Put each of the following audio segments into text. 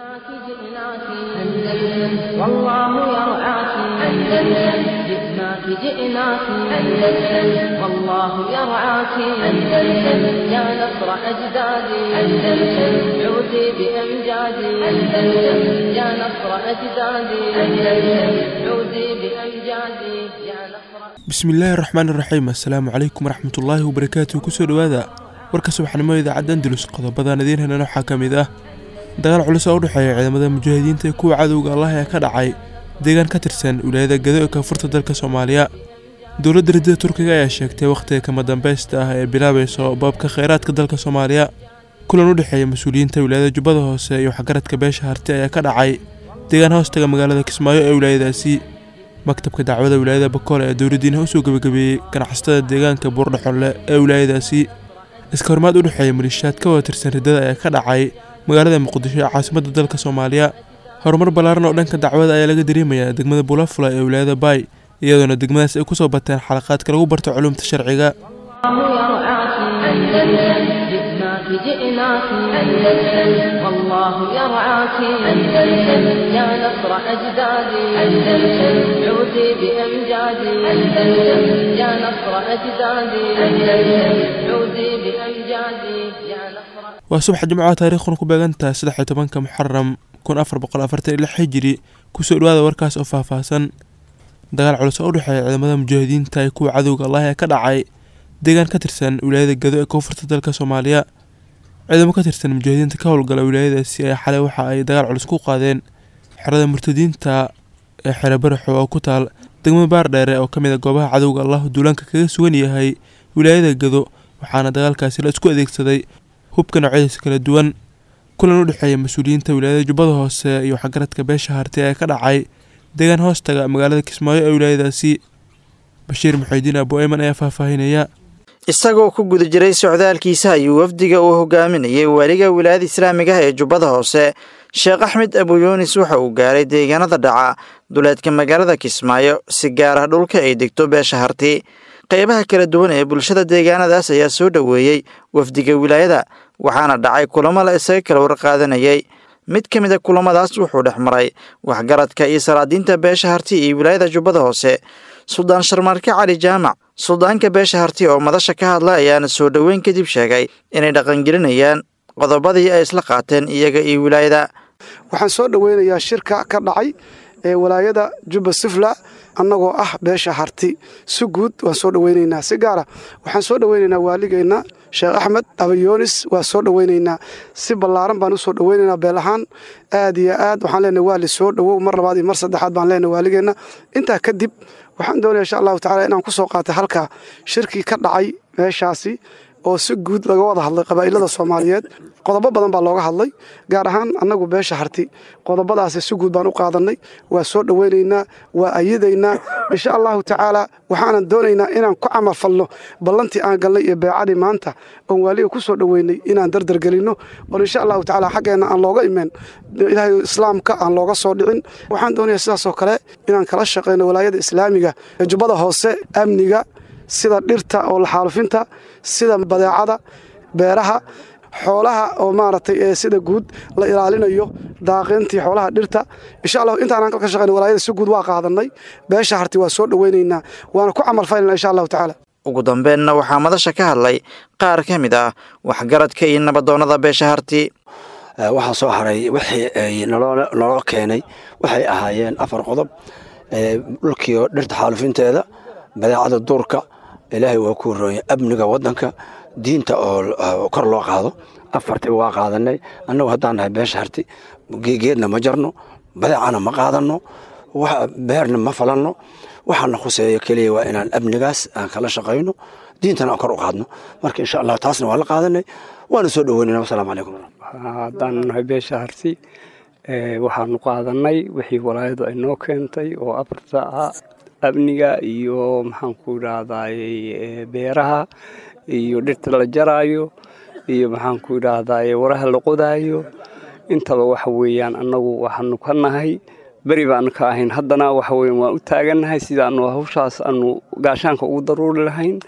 جئناك جئناك أندلس والله يرعاك أندلس جئناك جئناك أندلس والله يرعاك أندلس يا نصر أجدادي أندلس عودي بأمجادي أندلس يا نصر أجدادي أندلس عودي بأمجادي يا نصر bismillaahi raxmaan iraxiim assalaamu calaykum waraxmatullaahi wabarakaatuh kusoo dhowaada warka subaxnimo idaacadda andalus qodobadaan idiin helana waxaa ka mid ah dagaal culus oo u dhexeeya ciidamada mujaahidiinta ee kuwa cadowga allah ee ka dhacay deegaan ka tirsan wilaayada gado ee koonfurta dalka soomaaliya dowladda ridada turkiga ayaa sheegtay wakhtiga kama dambeysta ah ee bilaabayso baabka kheyraadka dalka soomaaliya kulan u dhexeeya mas-uuliyiinta wilaayada jubbada hoose iyo waxgaradka beesha harti ayaa ka dhacay deegaan hoostaga magaalada kismaayo ee wilaayadaasi maktabka dacwada wilaayada bakoole ee dowladdiina usoo gebagabeeyey ganacsatada deegaanka buurdhaxonle ee wilaayadaasi iska hormaad u dhexeeya malishaad ka wada tirsan riddada ayaa ka dhacay magaalada muqdisho ee caasimadda dalka soomaaliya horumar ballaaran oo dhanka dacwada ayaa laga dareemayaa degmada bulafula ee wilaayada baay iyadoona degmadaas ay kusoo bateen xalaqaadka lagu barto culuumta sharciga الله يرعاك أندلس جئناك جئناك أندلس والله يرعاك أندلس يا نصر أجدادي أندلس عودي بأمجادي أندلس يا نصر أجدادي أندلس عودي بأمجادي يا نصر waa subax jimcaha taariikhuna ku beegantahay saddex iyo tobanka muxaram kun afar boqol afartan iyo lix xijiri kusoo dhawaada warkaas oo faahfaahsan dagaal culus oo u dhexeeya ciidamada mujaahidiinta ee kuwa cadowga allah ee ka dhacay deegaan ka tirsan wilaayada gado ee koonfurta dalka soomaaliya ciidamo ka tirsan mujaahidiinta ka howlgala wilaayadaasi ayaa xalay waxa ay dagaal culus ku qaadeen xerada murtadiinta ee xere baraxo oo ku taal degmada baardheere oo ka mid a goobaha cadowga allah duulaanka kaga sugan yahay wilaayada gado waxaana dagaalkaasi la isku adeegsaday hubka noocyadiisa kala duwan kulan u dhexeeya mas-uuliyiinta wilaayada jubbada hoose iyo waxgaradka beesha harti ee ka dhacay deegaan hoostaga magaalada kismaayo ee wilaayadaasi bashiir muxuudiin abu eyman ayaa faahfaahinaya isagoo ku guda jiray socdaalkiisa ayuu wafdiga uu hogaaminayay waaliga wilaayada islaamiga ah ee jubbada hoose sheekh axmed abu yuunis waxa uu gaaray deegaanada dhaca duleedka magaalada kismaayo si gaar ah dhulka ay degto beesha harti qeybaha kala duwan ee bulshada deegaanadaas ayaa soo dhoweeyey wafdiga wilaayada waxaana dhacay kulamo la isaga kala warqaadanayay mid ka mid a kulamadaas wuxuu dhex maray waxgaradka iyo salaadiinta beesha harti iyo wilaayada jubbada hoose suldaan sharmaarke cali jaamac suldaanka beesha harti oo madasha ka hadla ayaana soo dhoweyn kadib sheegay inay dhaqangelinayaan qodobadii ay isla qaateen iyaga iyo wilaayada waxaan soo dhoweynayaa shirka ka dhacay ee walaayada jubba sufla annagoo ah beesha harti si guud waan soo dhoweynaynaa si gaara waxaan soo dhoweynaynaa waaligeenna sheekh axmed abayoonis waa soo dhoweynaynaa si ballaaran baan usoo dhoweynaynaa beel ahaan aad iyo aad waxaan leenahay waali soo dhowow mar labaad iyo mar saddexaad baan leenahay waaligeenna intaa kadib waxaan doonaya insha allahu tacala inaan ku soo qaatay halkaa shirkii ka dhacay meeshaasi oo si guud laga wada hadlay qabaa'ilada soomaaliyeed qodobo badan baa looga hadlay gaar ahaan annagu beesha harti qodobadaasi si guud baan u qaadannay waa soo dhoweynaynaa waa ayadaynaa insha allahu tacaala waxaanan doonaynaa inaan ku camalfalno ballantii aan galnay iyo beecadii maanta oon waaliga ku soo dhoweynay inaan dardargelinno oon insha allahu tacaala xaggeenna aan looga imeen ilaahay islaamka aan looga soo dhicin waxaan doonayaa sidaasoo kale inaan kala shaqeyno walaayada islaamiga ee jubbada hoose amniga sida dhirta oo laxaalufinta sida badeecada beeraha xoolaha oo maaragtay ee sida guud la ilaalinayo daaqintii xoolaha dhirta insha allah intaanaan ka shaqeyna walaayada si guud waa qaadanay beesha harti waa soo dhoweynaynaa waana ku camalfaynana insha allahu tacaala ugu dambeenna waxaa madasha ka hadlay qaar ka mid ah waxgaradka iyo nabadoonnada beesha harti waxaa soo haray wixii ay naloo keenay waxay ahaayeen afar qodob dhulkiio dhirta xaalufinteeda badeecada duurka ilaahay waa ku horooya amniga wadanka diinta oo kor loo qaado afartiba waa qaadanay annagu haddaan nahay beesha harti geedna ma jarno badeecana ma qaadano beerna ma falanno waxaana khuseeya keliya waa inaan amnigaas aan kala shaqayno diintana aan kor u qaadno marka insha allah taasna waa la qaadanay waana soo dhoweynayna wasalaamu calaykum haddaan nahay beesha harti waxaanu qaadanay wixii walaayadu ay noo keentay oo afarta ah amniga iyo maxaanku idhaahdaay beeraha iyo dhirta la jaraayo iyo maxaanku idhaahdaay waraha la qodaayo intaba waxa weeyaan annagu waxaanu ka nahay beri baanu ka ahayn haddana waxa weyan waan u taagannahay sidaanu hawshaas aanu gaashaanka ugu daruuri lahayn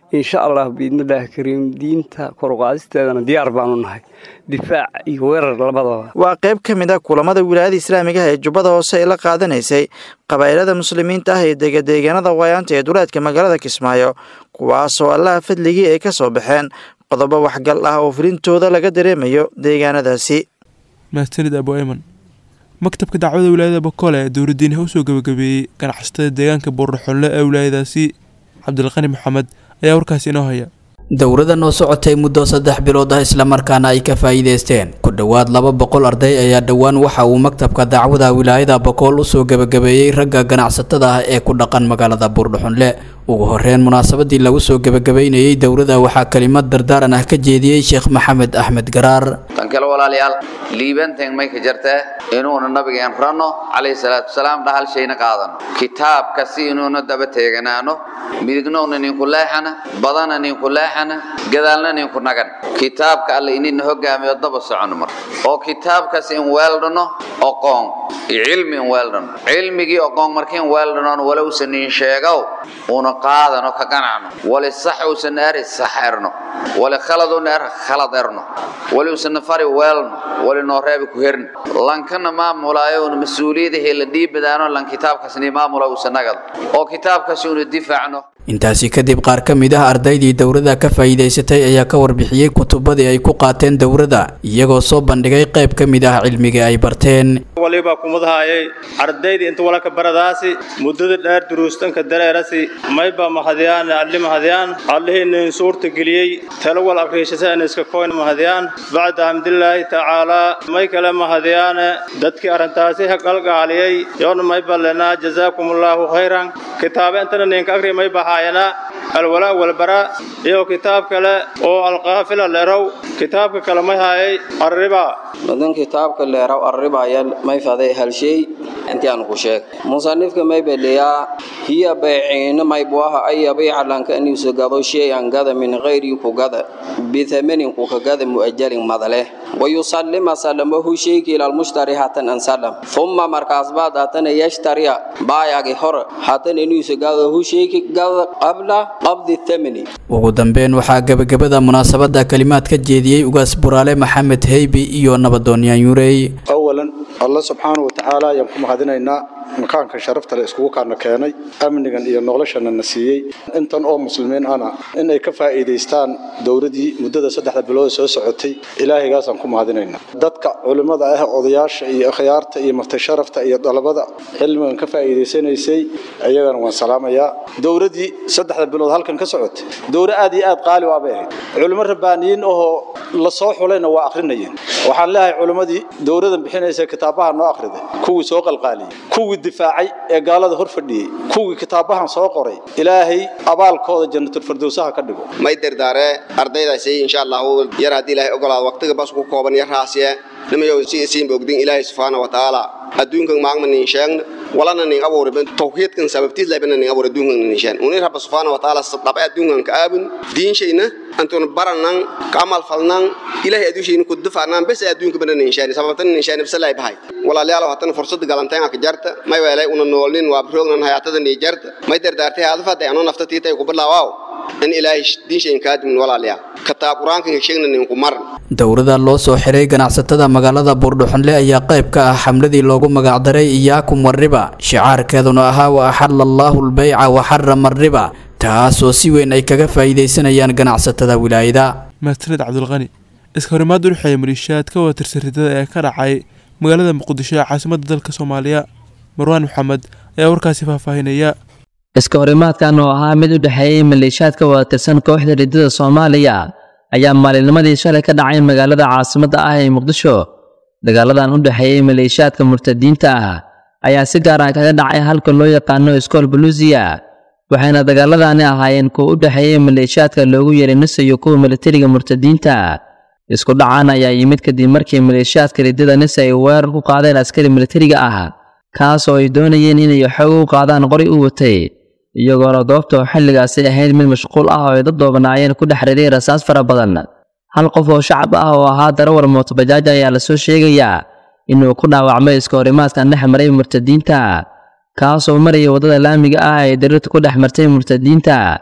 insha allah biidnillaahi kariim diinta koruqaadisteedana diyaar baanu nahay difaac iyo weerar labadaba waa qayb ka mid a kulamada wilaayada islaamiga ah ee jubbada hoose ay la qaadanaysay qabaa'ilada muslimiinta ah ee degadeegaanada waayaanta ee duleedka magaalada kismaayo kuwaasoo allaha fadligii ay ka soo baxeen qodobo waxgal ah oo fulintooda laga dareemayo deegaanadaasi mahadsanid abu ayman maktabka dacwada wilaayada bakoole ee dowladdiinaha usoo gebagabeeyey ganacsatada deegaanka buurdhaxolle ee wilaayadaasi cabdilqani maxamed ayaa warkaasi inoo haya dowradan oo socotay muddo saddex bilood ah islamarkaana ay ka faa'iidaysteen ku dhowaad laba boqol arday ayaa dhowaan waxa uu maktabka dacwada wilaayada bakool usoo gebagabeeyey ragga ganacsatada ah ee ku dhaqan magaalada buurdhaxunle ugu horeyn munaasabadii lagu soo gebagabeynayey dowrada waxaa kelimad dardaaran ah ka jeediyey sheekh maxamed axmed garaar tan kale walaalayaal liibanteen may ka jartaa inuuna nabigeen ranno calayhi salaatu wasalaam dhahal shayna qaadano kitaabka si inuuna daba teeganaano midignoona ninku leexana badana ninku leexana gadaalna ninku nagan kitaabka alle inina hogaamiyo daba socono mar oo kitaabkaas in weeldhano oqoon iyo cilmi in weeldhano cilmigii oqoon markiin weeldhanoon walowsan nin sheegow una qaadano ka ganacno wali sax uusan eri sax erno wali khaladun er khalad erno wali uusan fari weelno wali noo reebi ku herno lankana maamulaayo una mas-uuliyadahii la dhiibadaano lan kitaabkaasni maamula uusan nagado oo kitaabkaasi una difaacno intaasi kadib qaar ka mid ah ardaydii dowrada ka faa'iidaysatay ayaa ka warbixiyey kutubadii ay ku qaateen dowrada iyagoo soo bandhigay qayb ka mid ah cilmiga ay barteen waliba kumadahaayay ardayda inta walaka baradaasi muddada dheer duruustanka dareerasi mayba mahadiyaan alli mahadiyaan allihiinin suurta geliyey talo wal akriishasaan iska koyn mahadiyaan bacda hamdilaahi tacaalaa may kale mahadiyaane dadkii arrintaasi haqalgaaliyey yoona mayba lenaa jazaakumullahu khayran kitaabe intana ninka akri may bahaayana alwalaa walbara iyo kitaab kale oo alqaafila leerow kitaabka kale may haayay arriba madan kitaabka leeraw arribaya may faday hal shay intii aan ku sheeg musanifka may beliyaa hiya bayciina may buaha ay yabiica lanka aniisu gado shay-an gada min gayri ku gada bithamanin ku ka gada mu'ajalin madale wayusallima salamahu shayki ila almushtari hatan an salam thumma markaas baad hatana yashtariya baayagi hor hatan aniisu gado hu shayki gada qabla qabdi thamani ugu dambeyn waxaa gebagabada munaasabada kalimaad ka jeediyey ugaas buraale maxamed heybi iyo nabadooniyaan yurey awalan alla subxaana wa tacaala ayaan ku mahadinaynaa makaankan sharafta le iskugu kaana keenay amnigan iyo noloshana na siiyey intan oo muslimiin ana in ay ka faa'iidaystaan dowladii muddada saddexda bilood soo socotay ilaahaygaasaan ku mahadinaynaa dadka culimmada ah odayaasha iyo akhyaarta iyo marti sharafta iyo dalabada cilmigan ka faa'iidaysanaysay ayagana waan salaamayaa dowladii saddexda bilood halkan ka socotay dowlad aad iyo aad qaali waabay ahayd culimo rabbaaniyiin ahoo la soo xulayna waa akhrinayeen waxaan leeyahay culimmadii dowladan bixinaysa kitaabaha noo akhriday kuwii soo qalqaaliyey kuwii difaacay ee gaalada hor fadhiyey kuwii kitaabahan soo qoray ilaahay abaalkooda jannatul-firdowsaha ka dhigo may dardaare ardaydaasi insha allahu yar haddii ilaahay ogolaado waqtiga bas ku kooban yar raasiye nimayow si isiinba ogdin ilaahay subxaana wa tacaala adduunkan maagma nin sheegna walana nin abuuriban tawxiidkan sababtiis laybana nin abuur adduunkan nin sheegna uni rabba subxaana wa tacaala sadaba adduunkan ka aabun diinshayna antun baranan ka amal falnan ilaahay adduunshayna ku dufacnaan bes adduunka bana nin sheegna sababtan nin sheegna bisalay bahay walaalayaal hatan fursad galanteen ka jarta may weelay una noolnin waa roognan hayaatada ni jarta may dardaartay hadafada ano nafta tiitay ku bilaawaaw in ilaahay diinshayn kaadimin walaalayaal kitaab qur-aankan sheegna ninku maran dowrada loo soo xiray ganacsatada magaalada buurdhuxunle ayaa qayb ka ah xamladii loogu magacdaray iyaakum wariba shicaarkeeduna ahaa wa axala allaahu lbayca wa xarama ariba taasoo si weyn ay kaga faa'iidaysanayaan ganacsatada wilaayada mahadsaned cabdulqani iska horimaad u dhexeeya maliishaad ka wada tirsaridada ee ka dhacay magaalada muqdisho ee caasimadda dalka soomaaliya marwaan maxamed ayaa warkaasi faahfaahinaya iska horimaadkan oo ahaa mid u dhexeeyey maleeshiyaad ka wada tirsan kooxda riddada soomaaliya ayaa maalinnimadii shalay ka dhacay magaalada caasimadda ah ee muqdisho dagaaladan u dhexeeyey maleeshiyaadka murtadiinta ah ayaa si gaar ah kaga dhacay halka loo yaqaano iskool buluusiya waxayna dagaaladani ahaayeen kuwa u dhexeeyey maleeshiyaadka loogu yeeray nisa iyo kuwa militariga murtadiinta isku dhacaan ayaa yimid kadib markii maleeshiyaadka riddada nisa ay weerar ku qaadeen askari militariga ah kaas oo ay doonayeen inay xoog u qaadaan qori u watay iyagoona goobta oo xilligaasi ahayd mid mashquul ah oo ay dad doobanaayeen ku dhex riday rasaas fara badan hal qof oo shacab ah oo ahaa darawal mootobajaaj ayaa lasoo sheegayaa inuu ku dhaawacmay iska horimaadkan dhex maray murtadiinta kaasoo maraya waddada laamiga ah ee darirta ku dhex martay murtadiinta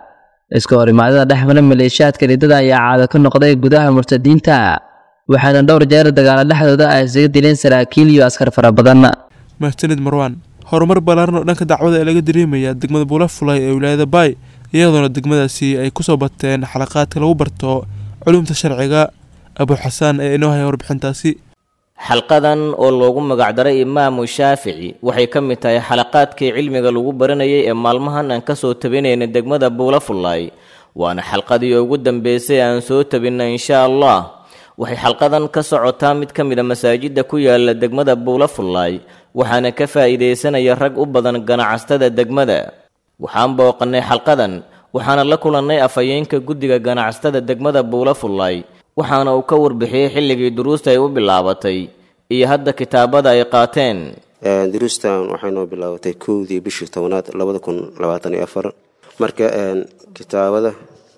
iska horimaadada dhexmara maleeshiyaadka riddada ayaa caado ka noqday gudaha murtadiinta waxaana dhowr jeer dagaalo dhexdooda ay isaga dileen saraakiil iyo askar fara badan mahadsanid marwaan horumar ballaaran oo dhanka dacwada ee laga dareemaya degmada buulafulay ee wilaayada baay iyadoona degmadaasi ay kusoo bateen xalaqaadka lagu barto culumta sharciga abu xasaan ee inoo haya warbixintaasi xalqadan oo loogu magacdaray imaamu shaafici waxay ka mid tahay xalaqaadkii cilmiga lagu baranayay ee maalmahan aan kasoo tabinayna degmada buulafullaay waana xalqadii ugu dambeysay aan soo tabinna insha allah waxay xalqadan ka socotaa mid ka mid a masaajidda ku yaala degmada buulafullaay waxaana ka faa'iidaysanaya rag u badan ganacstada degmada waxaan booqannay xalqadan waxaana la kulannay afhayeenka guddiga ganacsatada degmada buulafullaay waxaana uu ka warbixiyey xilligii duruusta ay u bilaabatay iyo hadda kitaabada ay qaateen duruustan waxay noo bilaabatay kowdii bishii tobnaad labada kun labaatan iyo afar marka kitaabada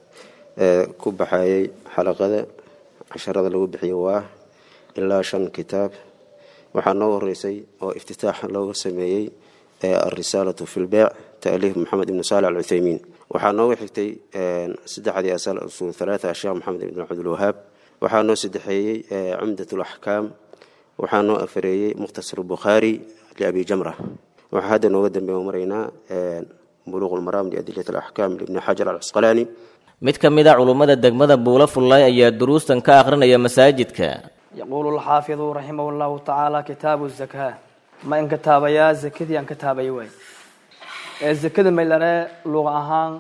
ku baxayay xalaqada casharada lagu bixiyo waa ilaa shan kitaab waxaa noo horeysay oo iftitaax looga sameeyey alrisaalatu fi lbeec taaliif maxamed ibnu saali alcuthaymiin waxaa nooga xigtay saddexdii asal usul halaata sheekh maxamed ibn cabdulwahaab waxaa noo saddexeeyey cumdat laxkaam waxaa noo afareeyey mukhtasar bukhaari liabi jamra waxaa hadda nooga dambeeya maraynaa buluuq lmaraam liadilat alaxkaam libni xajar alcasqalaani mid ka mid a culummada degmada buulafullay ayaa duruustan ka akhrinaya masaajidka يقول الحافظ رحمه الله تعالى كتاب الزكاة ما إن كتاب يا زكدي أن كتاب يوي الزكاة ما لنا لغة أهان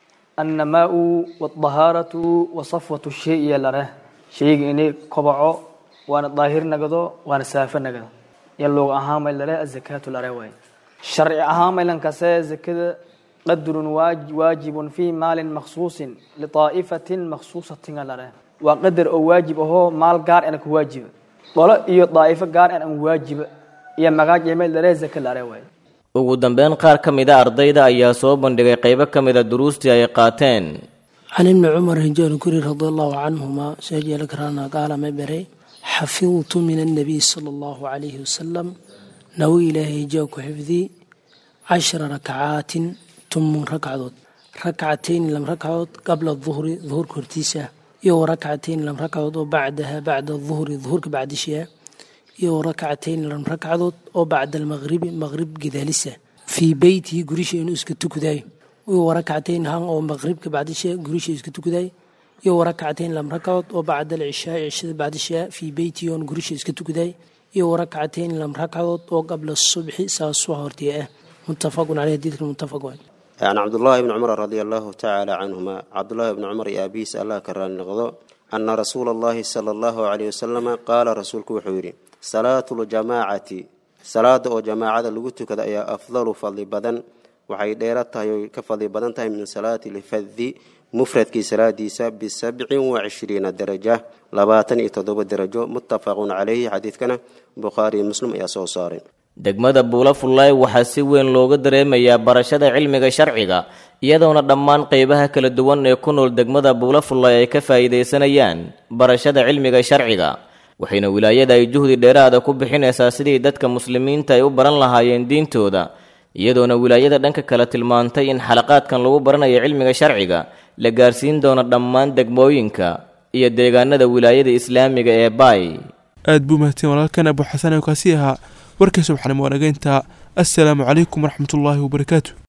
النماء والطهارة وصفوة الشيء يلره شيء إني كبعو وأنا ظاهر نقدو وأنا سافر نقدو يلغة أهان ما لنا الزكاة لره وي شرع أهان ما لنا كسا زكاة قدر واجب في مال مخصوص لطائفة مخصوصة لره waa qadar oo waajib ahoo maal gaar ana ku waajiba qolo iyo daa'ifo gaar an an waajiba iyo magaaj iyo meel daree zaka la aree waaye ugu dambeyn qaar ka mid a ardayda ayaa soo bandhigay qaybo ka mid a duruustii ay qaateen can ibni cumar hijaal kuri radi allahu canhuma sajala karana qaala ma bere xafidtu min annabiy sala allahu calayhi wasalam nawi ilaahay hijaa ku xifdii cashara rakacaatin tumun rakcadood rakcatayn lam rakcadood qabla duhri duhurka hortiisa iyo rakcatayn lam rakcadood oo bacdaha bacda duhri duhurka bacdishiha iyo rakcatayn lam rakcadood oo bacda almaqribi maqrib gidaalisa fii beytihi gurisha inuu iska tukadayo iyo rakcatayn han oo maqribka bacdishiha gurisha iska tukadayo iyo rakcatayn lam rakcadood oo bacda alcishaa cishada bacdishiha fii beytihi oon gurisha iska tukadayo iyo rakcatayn lam rakcadood oo qabla subxi saasuha hortiya ah muttafaqun caleyh hadiidka muttafaq waay can cabdullaahi bni cumar radia allahu tacaala canhuma cabdullaahi bni cumar iyo aabihiis allah ka raali noqdo ana rasuula allahi sala allahu caleyh wasalama qaala rasuulku wuxuu yidhi salaatu ljamaacati salaada oo jamaacada lagu tukada ayaa afdalu fadli badan waxay dheera tahay oy ka fadli badan tahay min salaati lfadi mufradkii salaadiisa bisabcin wacishriina daraja labaatan iyo toddoba darajo muttafaqun caleyhi xadiidkana bukhaari iyo muslim ayaa soo saaray degmada buulafullaay waxaa si weyn looga dareemayaa barashada cilmiga sharciga iyadoona dhammaan qeybaha kala duwan ee ku nool degmada buulafullaay ay ka faa'iidaysanayaan barashada cilmiga sharciga waxayna wilaayada ay juhdi dheeraada ku bixinaysaa sidii dadka muslimiinta ay u baran lahaayeen diintooda iyadoona wilaayada dhanka kale tilmaantay in xalaqaadkan lagu baranayo cilmiga sharciga la gaarsiin doono dhammaan degmooyinka iyo deegaanada wilaayada islaamiga ee baay aad buu mahadsan walaalkan abu xasan oo kaasi ahaa warkii subxanimo wanageynta assalaamu calaykum waraxmatullaahi wabarakaatu